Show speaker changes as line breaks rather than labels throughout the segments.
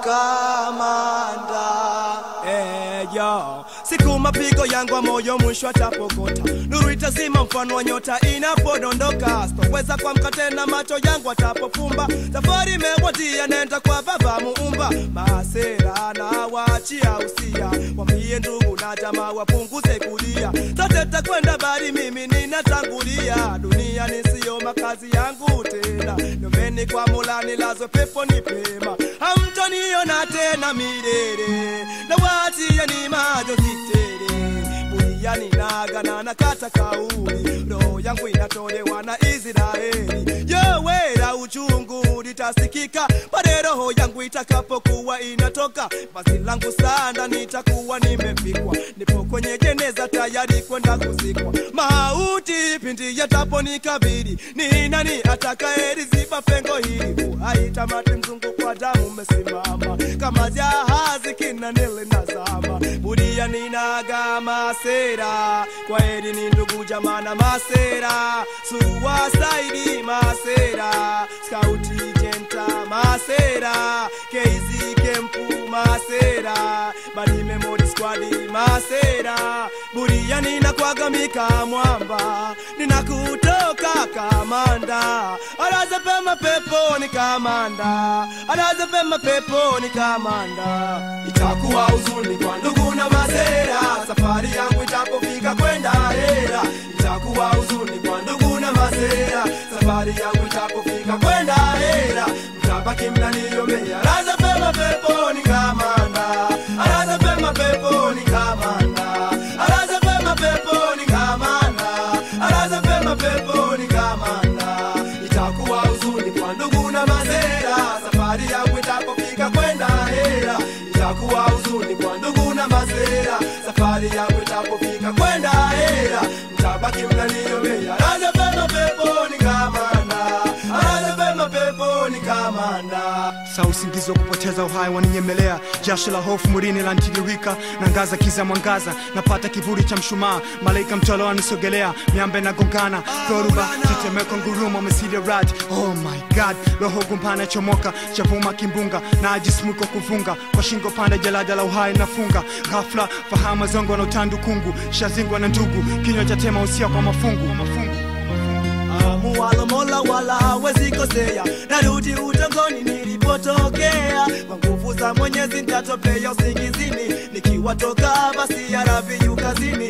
kamanda Eh, yo. Siku mapigo yangu wa moyo mwisho atapokota, nuru itazima mfano wa nyota inapodondoka. Sitoweza kuamka tena, macho yangu atapofumba. Safari imewadia, nenda kwa Baba Muumba. Masera na waachia usia, wambie ndugu na jamaa wapunguze kulia. Sote takwenda bari, mimi ninatangulia. Dunia nisiyo makazi yangu tena, nyombeni kwa Mola nilazwe peponi pema. Hamtoniona tena milele, na waachie ni majonzi tele. Buriani nagana na kata kauli, roho yangu inatolewa na Israeli. Yowera uchungu litasikika pale roho yangu itakapokuwa inatoka. Basi langu sanda nitakuwa nimefikwa, nipo kwenye jeneza tayari kwenda kuzikwa. Mauti pindi yataponikabili, ni nani atakayeliziba pengo hili? Uhai tamati, mzungu kwa damu umesimama kama jahazi kinanele nazama. Budia ninaga masera, kwa heri ni ndugu jamana masera, suwasaidi masera, skauti jenta masera, keizi kempu masera, badi memory squad masera, budia ninakwagamika mwamba, ninakutoka kamanda, alaza pema peponi kamanda, alaza pema peponi kamanda. Itakuwa huzuni kwa ndugu na masera, safari yangu itapofika kwenda hera. Itakuwa huzuni kwa ndugu na masera, safari yangu itapofika kwenda hera. Mtabaki mnaniombea, alaza pema peponi kamanda, alaza pema peponi kamanda, alaza pema peponi kamanda, alaza pema peponi kamanda. Itakuwa huzuni kwa ndugu na masera, safari yangu itapofika kwenda hera. Itakuwa huzuni kwa ndugu na masera, safari yangu itapofika kwenda hera. Mtabaki mnaniombea, alaza pema peponi kamanda, alaza pema peponi kamanda.
saa usingizi wa kupoteza uhai waninyemelea jasho la hofu mwilini lantiririka na ngaza kiza mwangaza napata kivuli cha mshumaa malaika mtolo wanisogelea miamba inagongana dhoruba tetemeko ngurumo mesile rad oh my god roho gumpana chomoka chavuma kimbunga na ajismuko kuvunga kwa shingo panda jalada la uhai nafunga ghafla fahama zongo na utandu kungu shazingwa na ndugu kinywa cha tema usia kwa mafungu, mafungu.
Muwala mola wala hawezi kosea, narudi utongoni nilipotokea. Kwa nguvu za Mwenyezi nitatopea usingizini, nikiwatoka basi ya rabi kazini.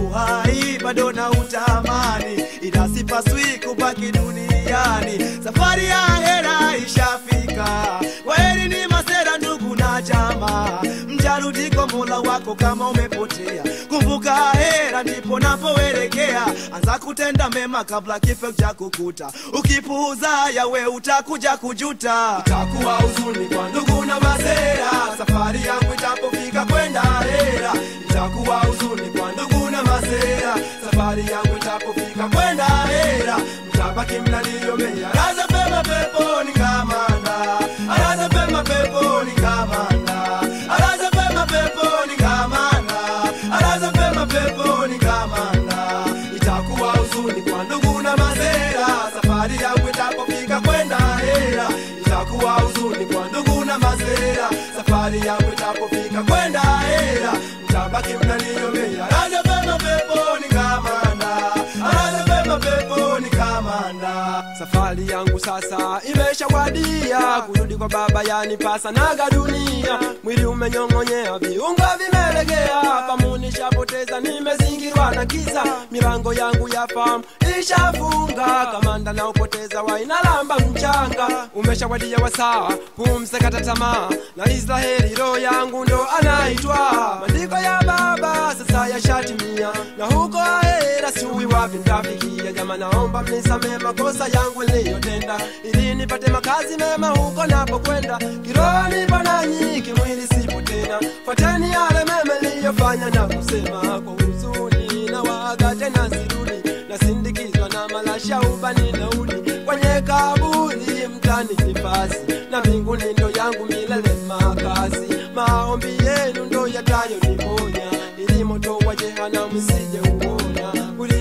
Uhai bado na utamani, ila sipaswi kubaki duniani. Safari ya hera ishafika, kwaheri ni masera ndugu na jamaa, mjarudi kwa mola wako kama umepotea. Kumbuka hera ndipo napoelekea, anza kutenda mema kabla kifo cha kukuta. Ukipuuza yawe utakuja kujuta. Itakuwa huzuni kwa ndugu na masera, safari yangu itapofika kwenda hera. Itakuwa huzuni kwa ndugu na masera, safari yangu itapofika kwenda hera. Mtabaki mnaniombea, alaza pema peponi kamanda, alaza pema peponi kamanda, alaza pema peponi kamanda, alaza pema peponi kamanda. Itakuwa huzuni kwa ndugu na masera, safari yangu itapofika kwenda hera. Itakuwa huzuni kwa ndugu na masera, safari yangu itapofika kwenda hera. Mtabaki mnaniombea, alaza pema peponi kamanda, alaza pema peponi kamanda. Safari yangu sasa imeshawadia, kurudi kwa baba yanipasa naga dunia. Mwili umenyong'onyea, viungo vimelegea, fahamu nishapoteza, nimezingirwa na giza. Milango yangu ya fahamu ishafunga, kamanda na upoteza wainalamba mchanga. Umeshawadia wasaa, pumze kata tamaa, na Israeli roho yangu ndo anaitwa. Maandiko ya baba sasa yashatimia, na huko ahera siui wapi ntafikia. Jama, naomba mnisamee makosa yangu niliyotenda, ili nipate makazi mema huko napokwenda. Kiroho nipo nanyi, kimwili sipo tena. Fuateni yale mema niliyofanya na kusema kwa huzuni, na waga tena sirudi, nasindikizwa na malasha ubani naudi kwenye kaburi mtani nifasi, na mbinguni ndo yangu milele makazi. Maombi yenu ndo yatayo niponya, ili moto wa jehanamu sije uona. Kulia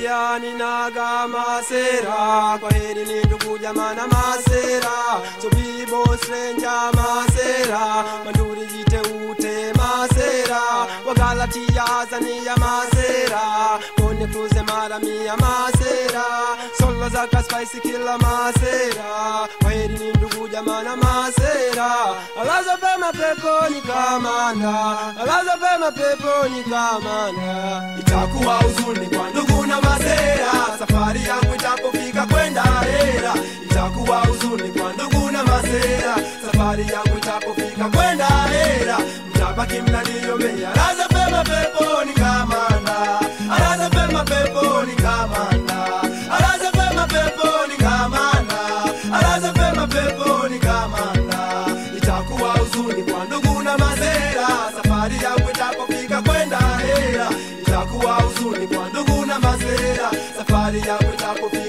pia ninaga masera kwa heri ni ndugu jamana masera sobibo strenja masera manduri jiteute masera wagalatia azania masera kone cruze maramia masera solo zaka spicy kila masera kwa heri ni ndugu jamana masera alaza pema peponi kamanda alaza pema peponi kamanda itakuwa huzuni kwa ndugu na masera safari yangu itapofika kwenda hera itakuwa huzuni kwa ndugu na masera safari yangu itapofika kwenda hera mtabaki mnaniombea alaza pema peponi kamanda alaza pema peponi kamanda alaza pema peponi kamanda alaza pema peponi kamanda itakuwa huzuni kwa ndugu na masera safari yangu itapofika kwenda hera itakuwa huzuni kwa ndugu na masera safari yangu itapofika